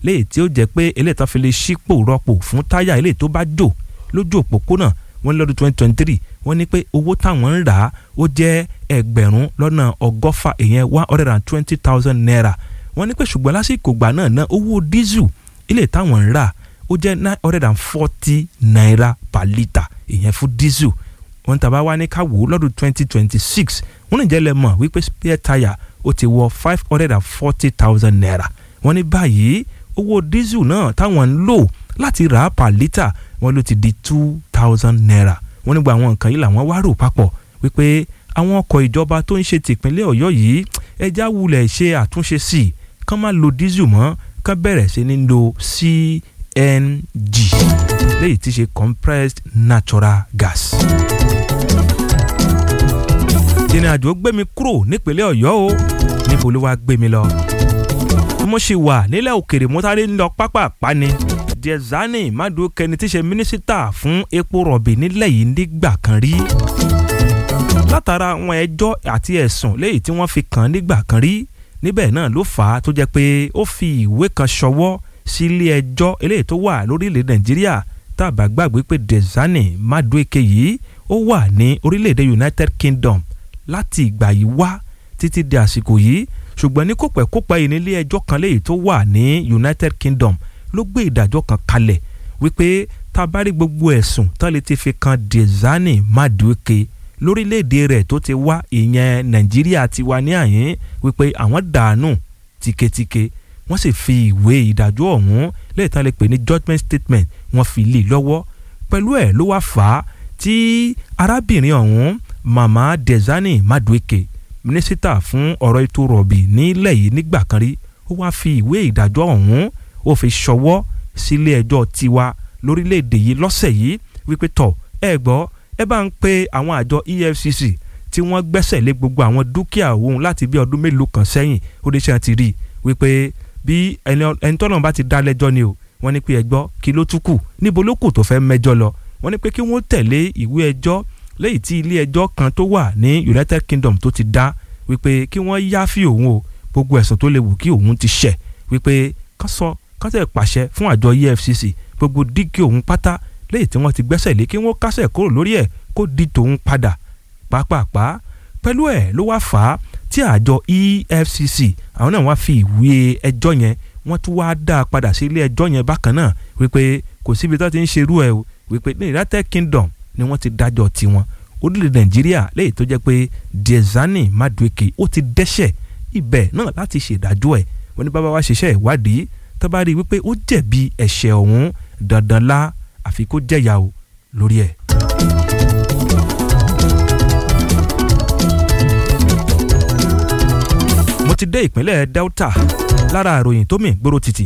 léyìí tí ó jẹ́ pé eléyìí tó fi lè ṣípò rọ́pò fún táyà eléyìí tó bá jò lójú òpópónà wọ́n ní lọ́dún twenty twenty three wọ́n ní pé owó táwọn ń rà á ó jẹ́ ẹgbẹ̀rún lọ́nà ọgọ́fà ìyẹn one hundred and twenty thousand naira wọ́n ní pé ṣùgbọ́n lásìkò gbà náà ná owó dísù ilé táwọn ń rà ó jẹ́ nine hundred and forty naira per litre ìyẹn fún dísù wọ́n tàbá wá ní ká wò ó lọ́dún twenty twenty six wọ́n ní ìjẹ́lẹ̀ mọ̀ wípé spare tire ó ti wọ five hundred and forty thousand naira wọ́n ní báyìí owó dísù náà táwọn ń lò láti rà á per litre wọ́n ló ti di two thousand naira wọ́n nígbà àwọn nǹkan yìí làwọn wá rò papọ̀ wípé àwọn ọkọ̀ ìjọba tó ń ṣe tìpínlẹ̀ ọ̀yọ́ yìí ẹja wulẹ̀ ṣe àtúnṣe sí i kán má lo dísù mọ́ kán bẹ̀rẹ̀ sí ní lo CNG léyìí tí ṣe compressed natural gas. ìrìn àjò gbé mi kúrò nípínlẹ̀ ọ̀yọ́ o níbo ló wá gbé mi lọ. mo ṣì wà nílẹ̀ òkèrè mo sáré ń lọ pápá pani Diezani Madueke ni tí ṣe mínísítà fún epo rọ̀bì nílẹ̀ yìí nígbà kan rí látara àwọn ẹjọ́ àti ẹ̀sùn léyìí tí wọ́n fi kàn án nígbà kan rí níbẹ̀ náà ló fà á tó jẹ́ pé ó fi ìwé kan ṣọwọ́ sí ilé ẹjọ́ eléyìí tó wà lórílẹ̀ nàìjíríà tá a bá gbàgbé pé Diezani Madueke yìí ó wà ní orílẹ̀-èdè United Kingdom láti ìgbà yìí wá títí di àsìkò yìí ṣùgbọ́n ní kópẹ́kópẹ́ yìí nílé ẹjọ́ kan léyìí tó wà ní United Kingdom ló gbé ìdájọ́ kan kalẹ̀ wípé tá a bá rí gbogbo ẹ̀sùn tán lè ti fi kan Diezani Madueke lórílẹ̀‐èdè rẹ̀ tó ti wá ìyẹn nàìjíríà ti wá ní àyín wípé àwọn dànù tíketíke wọ́n sì fi ìwé ìdájọ́ ọ̀hún lẹ́yìn tán lè pè ní judgement statement wọ́n fi lé lọ́wọ́ pẹ̀lú ẹ̀ ló wá fà á tí arábìnrin ọ̀hún mama Diezani Madueke mínísítà fún ọ̀rọ̀ ètò rọ̀bì nílẹ̀ yìí nígbà kan rí ó wá fi ìwé ìdájọ́ ọ̀hún ó fi ṣọwọ́ sílé ẹjọ́ tiwa lórílẹ̀‐èdè yìí lọ́sẹ̀ yìí wípé tọ̀ ẹ gbọ́ ẹ bá ń pe àwọn àjọ EFCC tí wọ́n gbẹ́sẹ̀ lé gbogbo àwọn dúkìá òun láti bí ọdún mélòó kan sẹ́yìn ó dé ṣáà ti rí i wípé bí ẹni tọ́nà bá ti dá lẹ́jọ́ ni o wọ́n ní pé ẹgbọ́ kí ló tún kù níbo ló kù tó fẹ́ mẹ́jọ lọ wọ́n ní pé kí wọ́n tẹ̀lé ìwé ẹjọ́ lẹ́yìn tí ilé ẹjọ́ kan tó wà ní United Kingdom tó ti dá wípé kí wọ́n yááfì òun o gbogbo ẹ̀sùn tó lè wù kí òun ti ṣẹ̀ wípé kán sọ kán tẹ̀ pàṣẹ fún àjọ EFCC gbogbo dígí òun pátá lẹ́yìn tí wọ́n ti gbẹ́sẹ̀ lé kí wọ́n kásẹ̀ kúrò lórí ẹ̀ kó di tòun padà pàápàá pẹ̀lú ẹ̀ ló wá fà á tí àjọ EFCC àwọn náà wá fi ìwé ẹjọ́ yẹn wọ́n tún wá dá a padà sí ilé ẹjọ́ yẹn bákan náà wípé kò síbi tó ti ń ṣerú ẹ̀ o wípé ní United Kingdom ni wọ́n ti dájọ́ tiwọn orílẹ̀ Nàìjíríà lẹ́yìn tó jẹ́ pé Diezani Madueke ó ti dẹ́ṣẹ̀ ibẹ̀ náà láti ṣèdájọ́ ẹ̀ wọ́n ní bàbá wa ṣiṣẹ́ ìwádìí tó bá rí i wípé ó jẹ̀bi ẹ̀ṣẹ̀ ọ̀hún dandan lá àfi kó jẹ̀yà o lórí ẹ̀. mo ti dé ìpínlẹ̀ Delta lára àròyìn tó mì gbóró títì.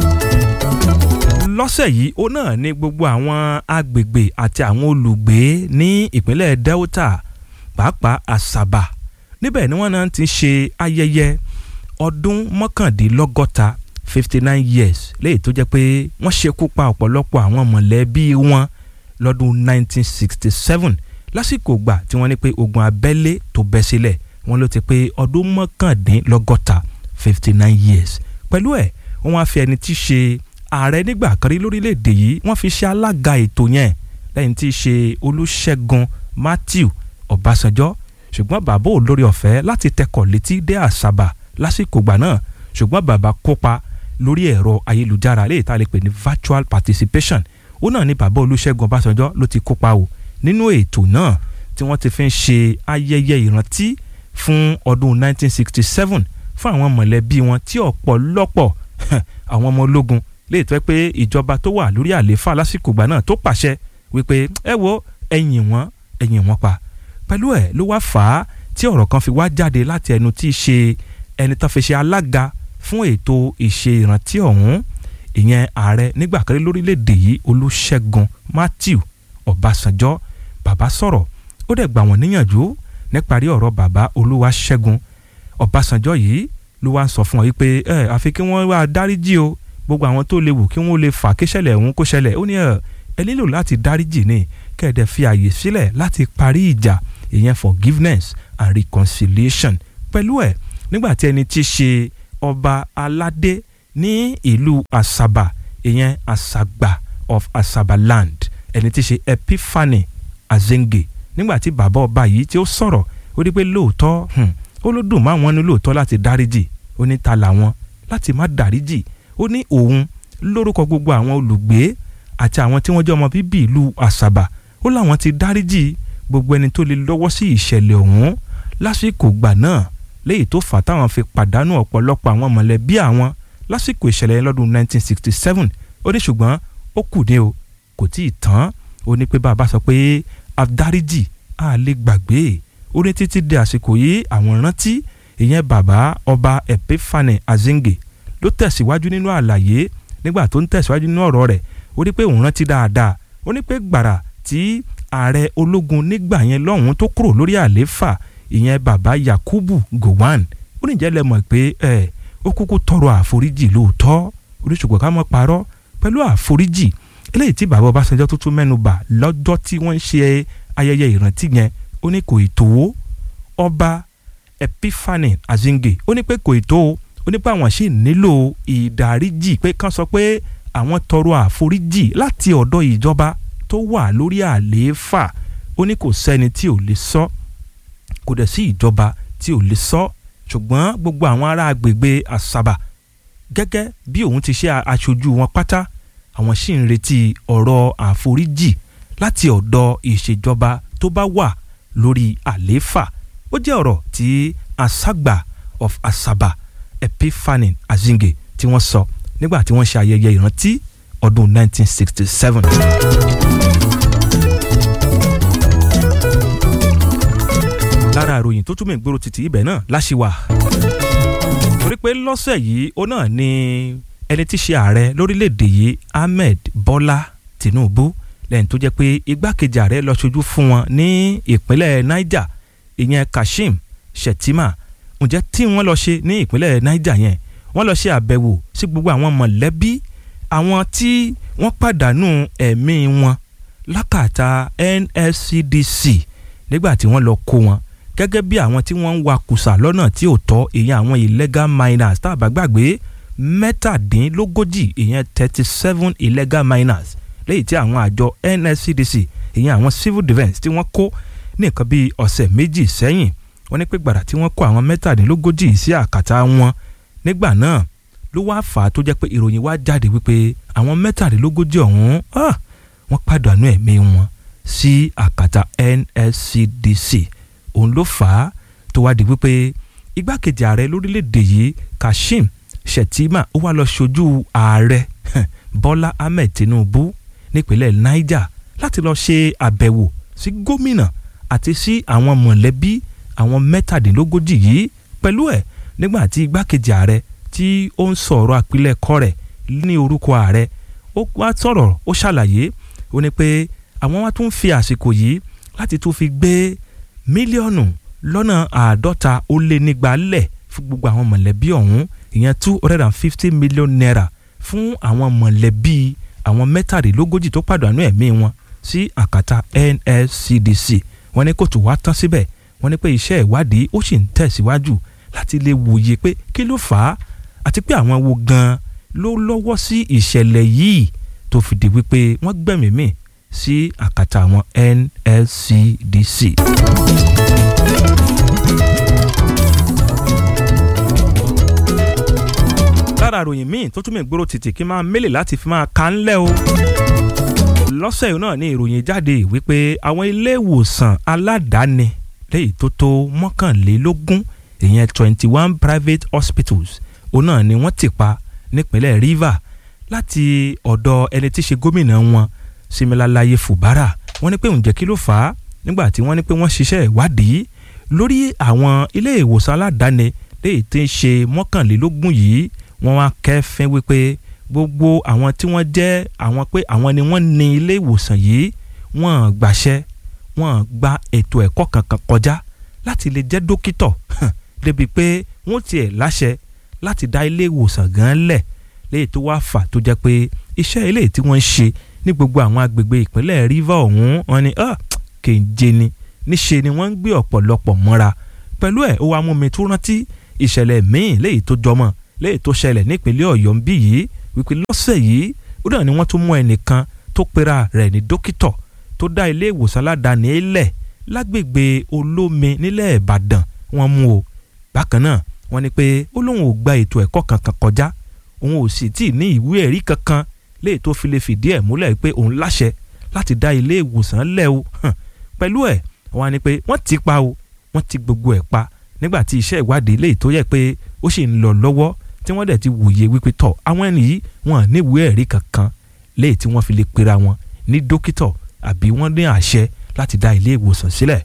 lọ́sẹ̀ yìí ó náà ní gbogbo àwọn agbègbè àti àwọn olùgbé ní ìpínlẹ̀ Delta pàápàá Àsàbà níbẹ̀ ni wọ́n náà ti ṣe ayẹyẹ ọdún mọ́kàndínlọ́gọ́ta fifty nine years léyìí tó jẹ́ pé wọ́n ṣekú pa ọ̀pọ̀lọpọ̀ àwọn mọ̀lẹ́bí wọn lọ́dún nineteen sixty seven lásìkò gbà tí wọ́n ní pé ogun abẹ́lé tó bẹ́ sílẹ̀ wọ́n ló ti pé ọdún mọ́kàndínlọ́gọ́ta fifty nine years pẹ̀lú ẹ̀ wọ́n á fi ẹni tí í ṣe ààrẹ nígbà kan rí lórílẹ̀‐èdè yìí wọ́n fi ṣe alága ètò yẹn lẹ́yìn tí í ṣe Olúṣẹ́gun Matthew Ọbásanjọ́ ṣùgbọ́n bàbá ò lórí ọ̀fẹ́ láti tẹkọ̀ létí dé Àsàbà lásìkò gbà náà ṣùgbọ́n bàbá kópa lórí ẹ̀rọ ayélujára léyìí tá a lè pè ní virtual participation ó náà ní bàbá Olúṣẹ́gun Ọbásanjọ́ ló ti kópa o nínú ètò náà tí wọ́n ti fi ń ṣe ayẹyẹ ìrántí fún ọdún 1967 fún àwọn mọ̀lẹ́bí wọn tí ọ̀pọ̀lọpọ̀ àwọn ọmọ ológun lè tọ́ pé ìjọba tó wà lórí àlééfà lásìkò ìgbà náà tó pàṣẹ wípé ẹ wo ẹ̀yìn wọn ẹ̀yìn wọn pa pẹ̀lú ẹ̀ ló wá fà á tí ọ̀rọ̀ kan fi wá jáde láti ẹnu tí í ṣe ẹni tó fi ṣe alága fún ètò ìṣe ìrántí ọ̀hún ìyẹn ààrẹ nígbà kan lórílẹ̀‐èdè yìí Olúṣẹ́gun Matthew Ọbásanjọ́ bàbá sọ̀rọ̀ ó dẹ̀ gbà wọ́n níyànjú níparí ọ̀rọ̀ bàbá Olúwaṣẹ́gun Ọbásanjọ́ yìí ló wá ń sọ fún ọ yìí pé ẹ àfi kí wọ́n wá dáríjì o gbogbo àwọn tó léwu kí wọ́n lè fà kí ṣẹlẹ̀ ọ̀hún kó ṣẹlẹ̀ ó ní ẹ ẹ nílò láti dáríjì ni kẹ́ẹ̀dẹ̀ fi àyè sílẹ̀ láti parí ìjà ìyẹn forgiveness and reconciliation pẹ̀lú ẹ̀ nígbà tí ẹni tí ṣe ọba aládé ní ìlú Asaba ìyẹn Asagba of Asaba land ẹni tí í ṣe Epiphany Azenge nígbà tí bàbá ọba yìí tí ó sọ̀rọ̀ ó ní pé lóòótọ́ ó ló dùn máwọn ní lóòótọ́ láti dáríjì ó ní ta làwọn láti má dáríjì ó ní òun lórúkọ gbogbo àwọn olùgbé àti àwọn tí wọ́n jẹ́ ọmọ bíbí ìlú Asaba ó láwọn ti dáríjì gbogbo ẹni tó lè lọ́wọ́ sí ìṣẹ̀lẹ̀ ọ̀hún lásìkò gbà náà léyìí tó fà táwọn fi pàdánù ọ̀pọ̀lọpọ̀ àwọn mọ̀lẹ́bí àwọn lásìkò ìṣẹ̀lẹ̀ yẹn lọ́dún 1967 ó ní ṣùgbọ́n ó kù dé o kò tí ì tán ó ní pé bàbá sọ pé àdáríjì á lè gbàgbé ó ní títí di àsìkò yìí àwọn rántí ìyẹn bàbá ọba Epiphany Azenge ló tẹ̀síwájú nínú àlàyé nígbà tó ń tẹ̀síwájú nínú ọ̀rọ̀ rẹ̀ ó ní pé òun rántí dáadáa ó ní pé gbàrà tí ààrẹ ológun nígbà yẹn lọ́hùn tó kúrò lórí àlééfà ìyẹn bàbá Yakubu Gowon ó ní jẹ́ lẹ mọ̀ pé ẹ ó kúkú tọrọ àforíjì lóòótọ́ oríṣùgbọ́n ká mọ́ parọ́ pẹ̀lú àforíjì eléyìí tí bàbá Ọbásanjọ́ tó tún mẹ́nu bà lọ́jọ́ tí wọ́n ń ṣe ayẹyẹ ìrántí yẹn ó ní kò ì tó ọba Epiphany Azenge ó ní pé kò ì tó ó ní pé àwọn sì nílò ìdáríjì pé kán sọ pé àwọn tọrọ àforíjì láti ọ̀dọ̀ ìjọba tó wà lórí àlééfà ó ní kò sẹ́ni tí ò lè sọ kò dẹ̀ sí ìjọba tí ò lè sọ ṣùgbọ́n gbogbo àwọn ará agbègbè Asaba gẹ́gẹ́ bí òun ti ṣe aṣojú wọn pátá àwọn sì ń retí ọ̀rọ̀ àforíjì láti ọ̀dọ̀ ìṣèjọba tó bá wà lórí àlééfà ó jẹ́ ọ̀rọ̀ tí Asagba of Asaba Epiphany Azenge tí wọ́n sọ nígbà tí wọ́n ṣe ayẹyẹ ìrántí ọdún 1967. lára ìròyìn tó túmọ̀ ìgboro títí ibẹ̀ náà láṣìwà. torí pé lọ́sẹ̀ yìí ó náà ni ẹni tí í ṣe ààrẹ lórílẹ̀‐èdè yìí Ahmed Bọ́lá Tinubu lẹ́yìn tó jẹ́ pé igbákejì ààrẹ lọ ṣojú fún wọn ní ìpínlẹ̀ Niger ìyẹn Kashim Shettima ǹjẹ́ tí wọ́n lọ ṣe ní ìpínlẹ̀ Niger yẹn wọ́n lọ ṣe àbẹ̀wò sí gbogbo àwọn mọ̀lẹ́bí àwọn tí wọ́n pàdánù ẹ̀mí wọn lákàtà NSCDC nígbà tí wọ́n lọ kó wọn gẹ́gẹ́ bí àwọn tí wọ́n ń wakùsà lọ́nà tí ò tọ́ ìyẹn àwọn illegal miners tá a bá gbàgbé mẹ́tàdínlógójì ìyẹn thirty seven illegal miners lẹ́yìn tí àwọn àjọ NSCDC ìyẹn àwọn civil defence tí wọ́n kó ní nǹkan bíi ọ̀sẹ̀ méjì sẹ́yìn wọ́n ní pé gbàrà tí wọ́n kó àwọn mẹ́tàdínlógójì sí àkàtà wọn nígbà náà ló wá fà á tó jẹ́ pé ìròyìn wá jáde wípé àwọn mẹ́tàdínlógójì ọ̀hún wọ́n pàdánù ẹ̀mí wọn sí àkàtà NSCDC òun ló fà á tó wá di wípé igbákejì ààrẹ lórílẹ̀‐èdè yìí Kashim Shettima ó wá lọ ṣojú ààrẹ Bọ́lá Ahmed Tinubu nípínlẹ̀ Niger láti lọ ṣe àbẹ̀wò sí gómìnà àti sí àwọn mọ̀lẹ́bí àwọn mẹ́tàdínlógójì yìí pẹ̀lú ẹ̀ nígbà tí igbákejì ààrẹ tí ó ń sọ̀rọ̀ àpilẹ̀kọ rẹ̀ ní orúkọ ààrẹ ó wá sọ̀rọ̀ ó ṣàlàyé ó ní pé àwọn wá tún fi àsìkò yìí láti tún fi gbé mílíọ̀nù lọ́nà àádọ́ta ó lé nígbà lẹ̀ fún gbogbo àwọn mọ̀lẹ́bí ọ̀hún ìyẹn two hundred and fifty million naira fún àwọn mọ̀lẹ́bí àwọn mẹ́tàdínlógójì tó pàdánù ẹ̀mí wọn sí àkàtà NSCDC wọ́n ní kò tó wá tán síbẹ̀ wọ́n ní pé iṣẹ́ ìwádìí ó sì ń tẹ̀síwájú láti lè wòye pé kí ló fà á àti pé àwọn wo gan-an ló lọ́wọ́ sí ìṣẹ̀lẹ̀ yìí tó fi di wípé wọ́n gbẹ̀mí mì sí àkàtà àwọn NSCDC. lára àròyìn míì tó túmọ̀ ìgboro títì kí n máa mélè láti fi máa ka ńlẹ̀ o. lọ́sẹ̀ yìí náà ní ìròyìn jáde wípé àwọn ilé ìwòsàn aládàáni léyìí tó tó mọ́kànlélógún ìyẹn twenty one private hospitals òun náà ni wọ́n ti pa nípínlẹ̀ Rivers láti ọ̀dọ̀ ẹni tí í ṣe gómìnà wọn Similalaye Fubara wọ́n ní pé ǹjẹ́ kí ló fà á nígbà tí wọ́n ní pé wọ́n ṣiṣẹ́ ìwádìí lórí àwọn ilé ìwòsàn aládàáni léyìí tí ń ṣe mọ́kànlélógún yìí wọ́n wá kẹ́fín wípé gbogbo àwọn tí wọ́n jẹ́ àwọn pé àwọn ni wọ́n ní ilé ìwòsàn yìí wọ́n gbàṣẹ wọ́n gba ètò ẹ̀kọ́ kankan kọjá láti lè jẹ́ dókítọ̀ débi pé wọ́n tiẹ̀ láṣẹ láti dá ilé ìwòsàn gan lẹ̀ léyìí tó wá fà tó jẹ́ pé iṣẹ́ eléyìí tí wọ́n ń ṣe ní gbogbo àwọn agbègbè ìpínlẹ̀ Rivers ọ̀hún wọn ni kéńjé ni níṣe ni wọ́n ń gbé ọ̀pọ̀lọpọ̀ mọ́ra pẹ̀lú ẹ̀ ó wá mú mi tó rántí ìṣẹ̀lẹ̀ míì léyìí tó jọmọ́ léyìí tó ṣẹlẹ̀ nípínlẹ̀ ọ̀yọ́ ń bí yìí wípé lọ́sẹ̀ yìí ó dàn ní wọ́n tún mú ẹnìkan tó pera rẹ̀ ní dókítọ̀ tó dá ilé ìwòsàn aládàáni ilẹ̀ lágbègbè olómi nílẹ̀ ìbàdàn wọ́n mú o bákan náà wọ́n ní pé ó lóun ò gba ètò ẹ̀kọ́ kankan kọjá òun ò sì tíì ní ìwé ẹ̀rí kankan léyìí tó fi lè fìdí ẹ̀ múlẹ̀ pé òun láṣẹ láti dá ilé ìwòsàn lẹ̀ o pẹ̀lú ẹ̀ wọ́n á ní pé wọ́n ti pa o wọ́n ti gbogbo ẹ̀ pa nígbà tí iṣẹ́ ìwádìí léyìí tó yẹ pé ó sì ń lọ lọ́wọ́ tí wọ́n dẹ̀ ti wòye wípé tọ̀ àwọn ẹni yìí wọ́n ní ìwé ẹ̀rí kankan léyìí tí wọ́n fi lè pera wọn ní dókítọ̀ àbí wọ́n ní àṣẹ láti dá ilé ìwòsàn sílẹ̀.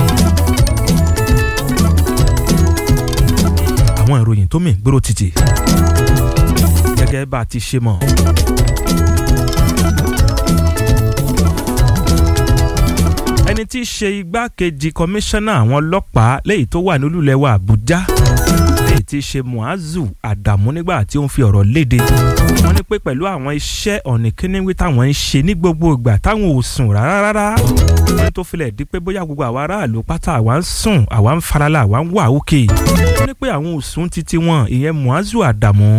àwọn ìròyìn tó mì gbóró títì gẹ́gẹ́ bá a ti ṣe mọ̀. ẹni tí í ṣe igbákejì kọmíṣánná àwọn ọlọ́pàá lẹ́yìn tó wà nílùú wa Àbújá lẹ́yìn tí í ṣe Muazu Adamu nígbà tí ó ń fi ọ̀rọ̀ léde wọ́n ní pé pẹ̀lú àwọn iṣẹ́ ọ̀nìkíníwí táwọn ń ṣe ní gbogbo ìgbà táwọn ò sùn rárá rárá wọ́n tó filẹ̀ di pé bóyá gbogbo àwa aráàlú pátá àwa ń sùn àwa ń farala àwa ń wà òkè wọ́n ní pé àwọn ò sùn títí wọn ìyẹn Muazu Adamu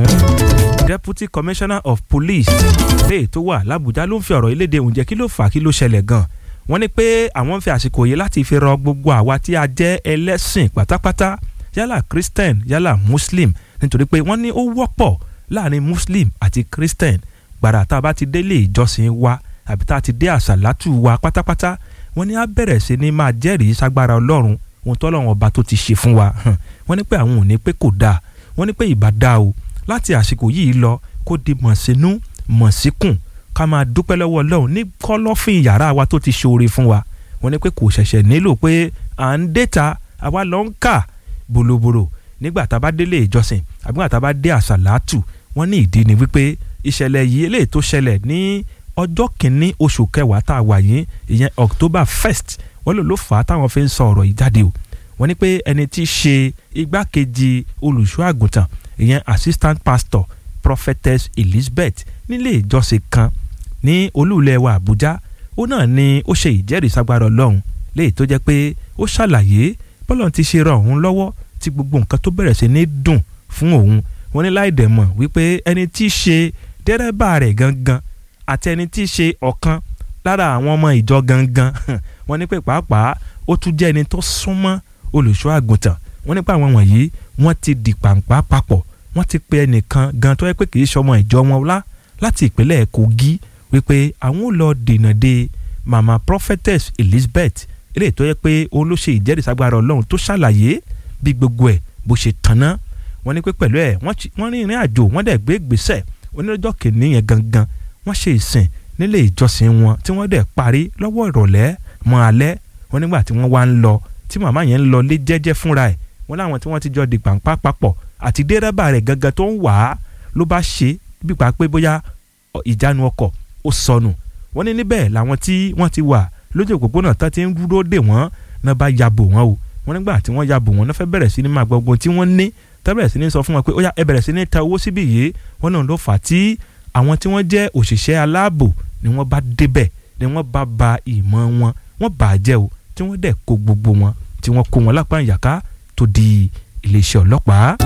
Deputy Commissioner of Police lẹ́yìn tó wà l'Àbújá ló ń fi ọ̀rọ̀ iléde ǹjẹ́ kí ló fà á kí ló ṣẹlẹ̀ gan-an wọ́n ní pé àwọn ń fi àsìkò yìí láti fi rọ gbogbo àwa tí a jẹ́ ẹlẹ́sìn pátápátá yálà christian yálà muslim nítorí pé wọ́n ní ó wọ́pọ̀ láàrin muslim àti christian gbàrà tá a bá ti délé ìjọsìn wa àbí tá a ti dé àsàlátù wa pátápátá wọ́n ní á bẹ̀rẹ̀ sí ní máa jẹ́rìí ságbára ọlọ́run ohun tọ́lọ́run ọba tó ti ṣe fún wa wọ́n ní pé àwọn ò ní pé kò dáa wọ́n ní pé ìbá dáa o láti àsìkò yìí lọ kó di mọ̀sínú mọ̀síkùn ká máa dúpẹ́ lọ́wọ́ ọlọ́run ní kọ́lọ́fín yàrá wa tó ti ṣoore fún wa wọ́n ní pé kò ṣẹ̀ṣẹ̀ nílò pé à ń déta àwa lọ ń kà bòlòbòlò nígbà tá a bá délé ìjọsìn àbí nígbà tá a bá dé àsàlátù wọ́n ní ìdí ni wípé ìṣẹ̀lẹ̀ yìí eléyìí tó ṣẹlẹ̀ ní ọjọ́ kìíní oṣù kẹwàá tá a wà yìí ìyẹn October first wọ́n lò ló fà á táwọn fi ń sọ ọ̀rọ̀ yìí jáde o wọ́n ní pé ẹni tí í ṣe igbákejì olùṣọ́ àgùntàn ìyẹn assistant pastor prophetess Elizabeth nílé ìjọsìn kan ní olúulẹ̀ wa àbújá ó náà ni ó ṣe ìjẹ́rìí sagbára ọlọ́run léyìí tó jẹ́ pé ó ṣàlàyé bọ́lọ̀ ti ṣe ran òun lọ́wọ́ tí gbogbo nǹkan tó bẹ̀rẹ̀ sí ní dùn fún òun wọ́n ní láì dẹ̀ mọ̀ wípé ẹni tí í ṣe dẹ́rẹ́bà rẹ̀ gangan àti ẹni tí í ṣe ọ̀kan lára àwọn ọmọ ìjọ gangan wọ́n ní pé pàápàá ó tún jẹ́ ẹni tó súnmọ́ olùṣọ́ àgùntàn wọ́n nípa àwọn wọ̀nyí wọ́n ti di pàǹpá papọ̀ wọ́n ti pe ẹnìkan gan tó yẹ pé kì í ṣọmọ ìjọ wọn lá láti ìpínlẹ̀ kogi wípé àwọn ò lọ dènà de mama prophetess elizabeth eléyìí tó yẹ pé òun ló ṣe ìjẹ́rìísàgbára ọlọ́run tó ṣàlàyé bí gbogbo ẹ̀ bó ṣe tanná wọ́n ní pé pẹ̀lú ẹ̀ wọ́n rin ìrìn àjò wọ́n dẹ̀ gbé gbèsè onírọ́jọ́ kìíní yẹn gangan wọ́n ṣe ìsìn nílé ìjọsìn wọn tí wọ́n dẹ̀ parí lọ́wọ́ ìrọ̀lẹ́ mọ́ alẹ́ wọ́n nígbà tí wọ́n wá ń lọ tí màmá yẹn ń lọ lé jẹ́jẹ́ fúnra ẹ̀ wọ́n láwọn tí wọ́n ti jọ di pàǹpá papọ̀ àti dẹ́rẹ́bà rẹ̀ gangan tó ń wà á ló bá ṣe bí pa pé bóyá ìjánu ọkọ̀ ó sọnù wọ́n ní níbẹ̀ làwọn tí wọ́n ti wà lójú òpópónà tán ti ń dúró dè wọ́n náà bá yabò wọ́n o wọ́n nígbà tí wọ́n yabò wọ́n náà fẹ́ bẹ̀rẹ̀ sí ní máa gbogbo tí wọ́n ní tẹ́ bẹ̀rẹ̀ sí ní sọ fún wọn pé ó yá ẹ bẹ̀rẹ̀ sí ní ta owó síbí yìí wọ́n náà ló fà á tí àwọn tí wọ́n jẹ́ òṣìṣẹ́ aláàbò ni wọ́n bá débẹ̀ ni wọ́n bá ba ìmọ̀ wọn wọ́n bà á jẹ́ o tí wọ́n dẹ̀ kó gbogbo wọn tí wọ́n kó wọn lápá ìyàká tó di iléeṣẹ́ ọlọ́pàá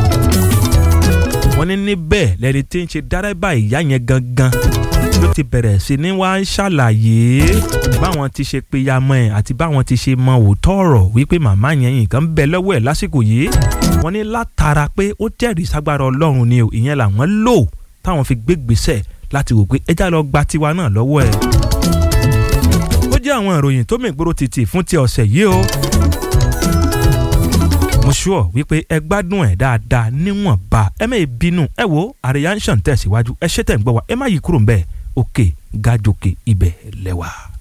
wọ́n ní níbẹ̀ lẹ́ni tí ń ṣe dárẹ́bà ìyá yẹn gangan ló ti bẹ̀rẹ̀ sí ní wá ń ṣàlàyé báwọn ti ṣe péyàmọ́ ẹ̀ àti báwọn ti ṣe mọ òótọ́ ọ̀rọ̀ wípé màmá yẹn nǹkan ń bẹ lọ́wọ́ ẹ̀ lásìkò yìí wọ́n ní látara pé ó jẹ́rìí ságbára ọlọ́run ni o ìyẹn làwọn lò táwọn fi gbé gbèsè láti wò pé ẹjá lọ gba tiwa náà lọ́wọ́ ẹ̀. ó jẹ́ àwọn ìròyìn tó mìgboro títì fún ti ọ̀sẹ̀ yìí o mo sure wípé ẹ gbádùn ẹ dáadáa níwọ̀nba ẹ mẹ́ bínú ẹ wo àríyá ń ṣàn tẹ̀síwájú ẹ ṣe tẹ̀ ń gbọ́ wa ẹ má yí kúrò ń bẹ́ẹ̀ òkè gájòkè ibẹ̀ lẹ́wà.